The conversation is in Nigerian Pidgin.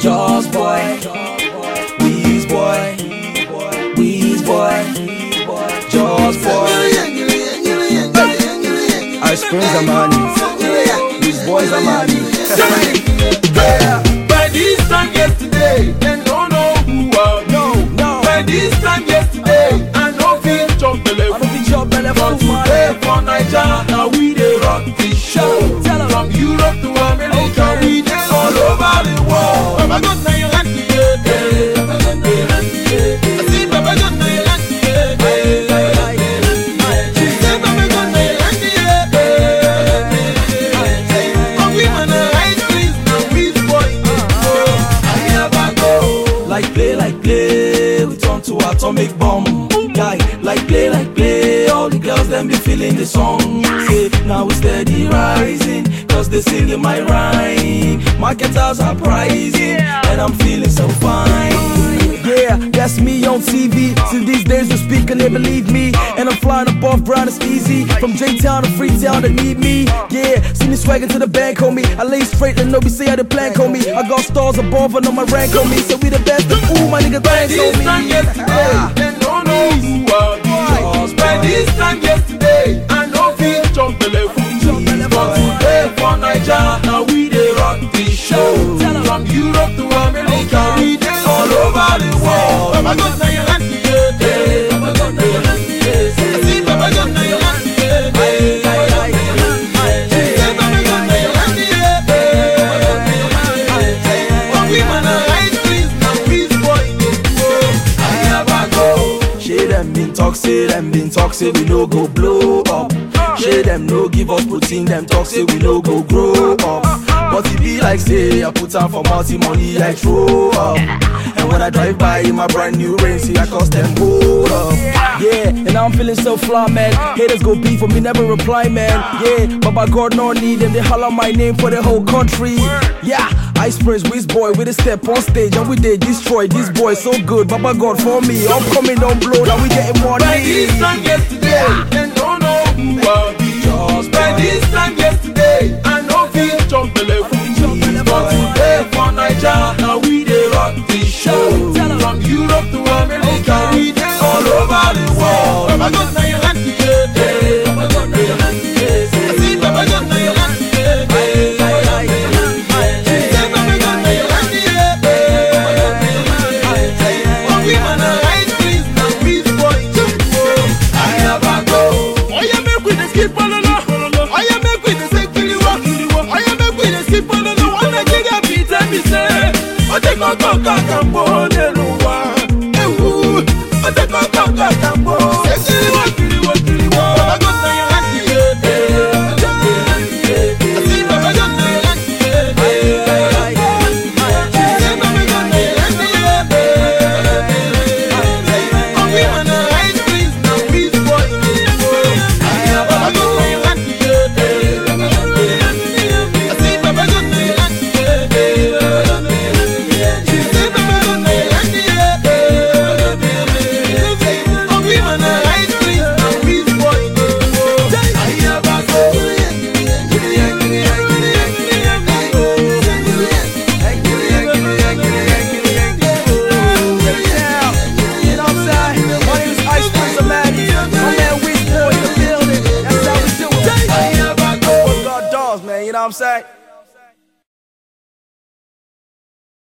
Jaws boy, Weez boy, Weez boy, Jaws boy. Ice creams are money, these boys are money. By this time yesterday, they don't know who I be. No, no, By this time yesterday, I no fit chop I belle don't be your belly From full today money. for Naija, now we dey rock the show. Tell 'em. From Europe to America, Okay. we dey all over the world. Baba God na your hand, yeah, yeah. Baba God na your hand, yeah. I see Baba God na your hand, yeah, yeah. She say Baba God na your hand, yeah, yeah. Oh, we wanna hide please, now we spoil it, oh. I never go. Like play, like play, we turn to atomic bomb. Guy, like play, like play, all the girls them be feeling the song. Say, now we steady rising, cause they singing my rhyme. Marketers are pricing, and I'm feeling so fine. Yeah, that's me on TV. Since these days you speak and they believe me. And I'm flying above ground, it's easy. From J Town to Freetown, they need me. Yeah, see me swagging to the bank, homie. I lay straight and nobody say how the plan, homie. I got stars above and on my rank, homie. So we the best of ooh, my nigga, thanks, This time homie. yesterday, they don't know who I be. By this time yesterday, I no fit chop belle full. But today for Naija, now we dey rock the show. From Europe to America, we dey all over the world. Baba God na your hand, yeah, yeah. Baba God na your hand, yeah. I see Baba God na your hand, yeah, yeah. She say Baba God na your hand, yeah, yeah. Oh, we wanna hide please, now we spoil it, oh. I never go. Shade them been talk, say them been talk, say we no go blow up. Shade them no give us protein, them talk, say we no go grow up. But it be like say I put on for multi money, I throw up. And when I drive by in my brand new Range, see I cost them hold up. Yeah, and now I'm feeling so fly, man. Haters go beef for me, never reply, man. Yeah, but by God, no need them. They holler my name for the whole country. Yeah, Ice Prince, Wiz Boy, with a step on stage, and we did destroy this boy so good. Baba God for me, upcoming don't blow, now we getting money. By this time yesterday, they don't know who I be. By this time yesterday, I no fit chop belle full. But today for Naija, now we dey rock the show. From Europe to America, we dey all over the world. Baba God na your hand, yeah, yeah. Baba God na your hand, yeah. I see Baba God na your hand, yeah, yeah. She say Baba God na your hand, yeah, yeah. Oh, we wanna hide please, now we spoil it, oh. I never go. Oya make we dey skip ololo. Oya make we dey say kiriwo. Oya make we dey skip ololo. One Nigeria be tell me say, o te koko kakambo n'elu